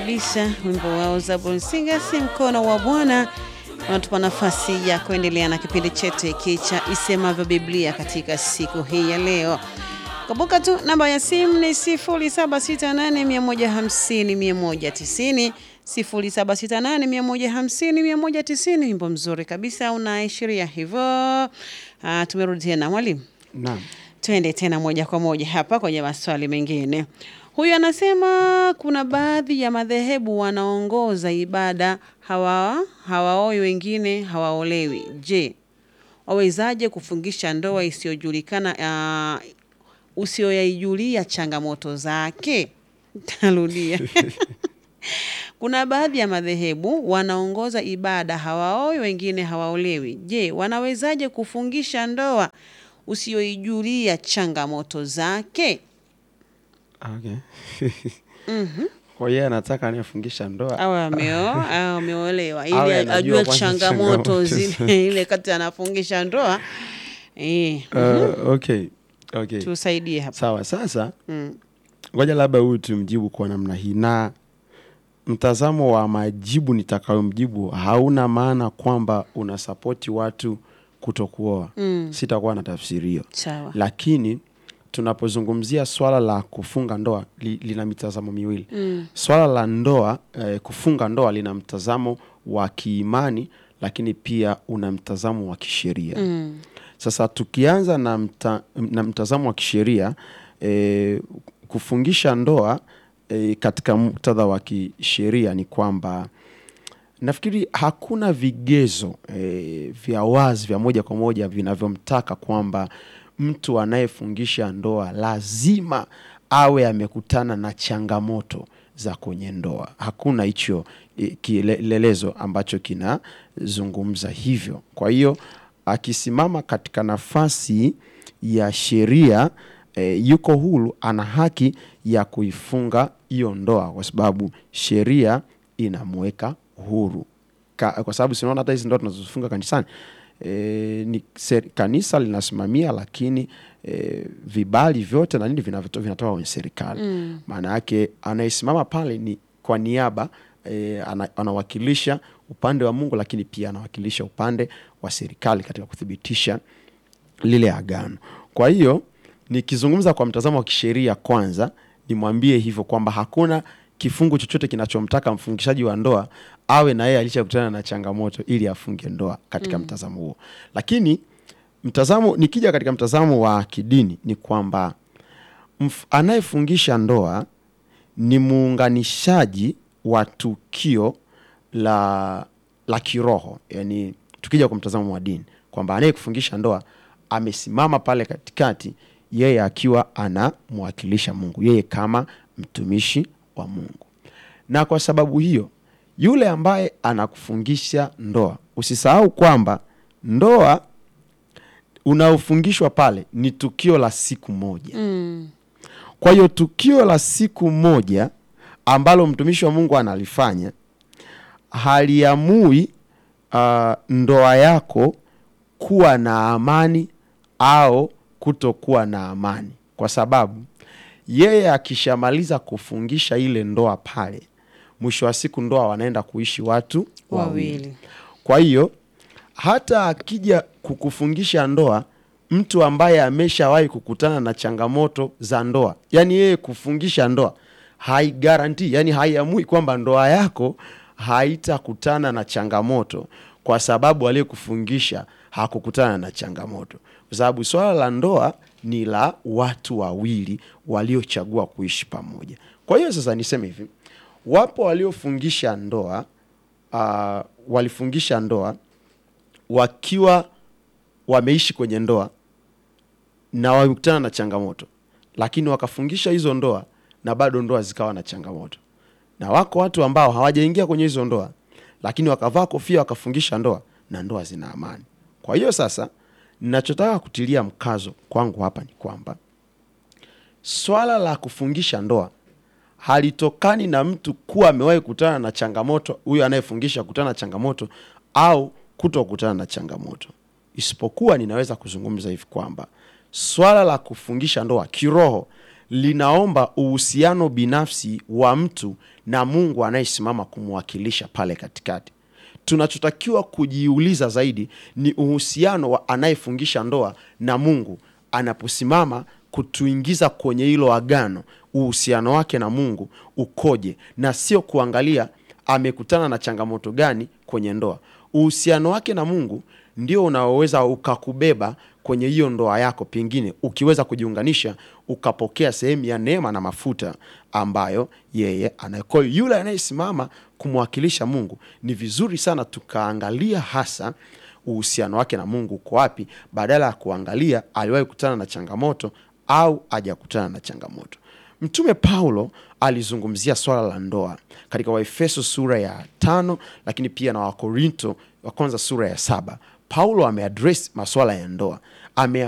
kabisa wimbo wao Zaburi Singers, mkono wa Bwana unatupa nafasi ya kuendelea na kipindi chetu hiki cha isemavyo Biblia katika siku hii ya leo. Kumbuka tu namba ya simu ni 0768150190 0768150190. Wimbo mzuri kabisa unaashiria hivyo. Ah, tumerudi tena mwalimu. Naam. Twende tena moja kwa moja hapa kwenye maswali mengine. Huyu anasema kuna baadhi ya madhehebu wanaongoza ibada hawa hawaoi, wengine hawaolewi. Je, wawezaje kufungisha ndoa isiyojulikana uh, usioyaijulia changamoto zake? Tarudia. Kuna baadhi ya madhehebu wanaongoza ibada hawaoi, wengine hawaolewi. Je, wanawezaje kufungisha ndoa usioijulia changamoto zake? Okay. Kwa hiyo anataka anifungisha ndoa. Au ameoa au ameolewa, ili Awe anajua ajue kwanza changamoto changamoto zile ile kati anafungisha ndoa. Eh, Uh, okay. Okay. tusaidie hapa. Sawa, sasa Mm. ngoja labda huyu tumjibu kwa namna hii, na mtazamo wa majibu nitakayomjibu hauna maana kwamba unasapoti watu kutokuoa. Mm. Sitakuwa na tafsiri hiyo, Sawa. lakini tunapozungumzia swala la kufunga ndoa li, lina mitazamo miwili. Mm. Swala la ndoa eh, kufunga ndoa lina mtazamo wa kiimani, lakini pia una mtazamo wa kisheria. Mm. Sasa tukianza na, mta, na mtazamo wa kisheria e, kufungisha ndoa e, katika muktadha wa kisheria ni kwamba nafikiri hakuna vigezo e, vya wazi vya moja kwa moja vinavyomtaka kwamba mtu anayefungisha ndoa lazima awe amekutana na changamoto za kwenye ndoa. Hakuna hicho e, kielelezo ambacho kinazungumza hivyo. Kwa hiyo akisimama katika nafasi ya sheria e, yuko huru, ana haki ya kuifunga hiyo ndoa kwa sababu sheria inamweka huru Ka, kwa sababu sinaona hata hizi ndoa tunazofunga kanisani e, ni ser, kanisa linasimamia, lakini e, vibali vyote na nini vinavyoto- vinatoka kwenye serikali. Maana yake anayesimama pale ni kwa niaba e, ana, anawakilisha upande wa Mungu, lakini pia anawakilisha upande wa serikali katika kuthibitisha lile agano. Kwa hiyo nikizungumza kwa mtazamo wa kisheria, kwanza nimwambie hivyo kwamba hakuna kifungu chochote kinachomtaka mfungishaji wa ndoa awe na yeye alishakutana na changamoto ili afunge ndoa katika mtazamo huo. Lakini mtazamo, nikija katika mtazamo wa kidini ni kwamba mf- anayefungisha ndoa ni muunganishaji wa tukio la, la kiroho, yani tukija kwa mtazamo wa dini kwamba anayekufungisha ndoa amesimama pale katikati, yeye akiwa anamwakilisha Mungu, yeye kama mtumishi wa Mungu. Na kwa sababu hiyo, yule ambaye anakufungisha ndoa, usisahau kwamba ndoa unaofungishwa pale ni tukio la siku moja. Mm. Kwa hiyo tukio la siku moja ambalo mtumishi wa Mungu analifanya haliamui uh, ndoa yako kuwa na amani au kutokuwa na amani, kwa sababu yeye akishamaliza kufungisha ile ndoa pale, mwisho wa siku ndoa wanaenda kuishi watu wawili. Wawili. Kwa hiyo hata akija kukufungisha ndoa mtu ambaye ameshawahi kukutana na changamoto za ndoa, yani yeye kufungisha ndoa haigaranti, yani haiamui kwamba ndoa yako haitakutana na changamoto kwa sababu aliyekufungisha hakukutana na changamoto, kwa sababu swala la ndoa ni la watu wawili waliochagua kuishi pamoja. Kwa hiyo sasa niseme hivi, wapo waliofungisha ndoa uh, walifungisha ndoa wakiwa wameishi kwenye ndoa na wamekutana na changamoto, lakini wakafungisha hizo ndoa na bado ndoa zikawa na changamoto. Na wako watu ambao hawajaingia kwenye hizo ndoa, lakini wakavaa kofia wakafungisha ndoa na ndoa zina amani. Kwa hiyo sasa, ninachotaka kutilia mkazo kwangu hapa ni kwamba swala la kufungisha ndoa halitokani na mtu kuwa amewahi kukutana na changamoto, huyo anayefungisha kukutana na changamoto au kuto kukutana na changamoto, isipokuwa ninaweza kuzungumza hivi kwamba swala la kufungisha ndoa kiroho linaomba uhusiano binafsi wa mtu na Mungu anayesimama kumwakilisha pale katikati. Tunachotakiwa kujiuliza zaidi ni uhusiano wa anayefungisha ndoa na Mungu anaposimama kutuingiza kwenye hilo agano, uhusiano wake na Mungu ukoje, na sio kuangalia amekutana na changamoto gani kwenye ndoa. Uhusiano wake na Mungu ndio unaoweza ukakubeba kwenye hiyo ndoa yako, pengine ukiweza kujiunganisha ukapokea sehemu ya neema na mafuta ambayo yeye anayo. Kwa hiyo yule anayesimama kumwakilisha Mungu, ni vizuri sana tukaangalia hasa uhusiano wake na Mungu uko wapi, badala ya kuangalia aliwahi kukutana na changamoto au hajakutana na changamoto. Mtume Paulo alizungumzia swala la ndoa katika Waefeso sura ya tano, lakini pia na Wakorinto wa kwanza sura ya saba. Paulo ameadres maswala ya ndoa, ameyafanya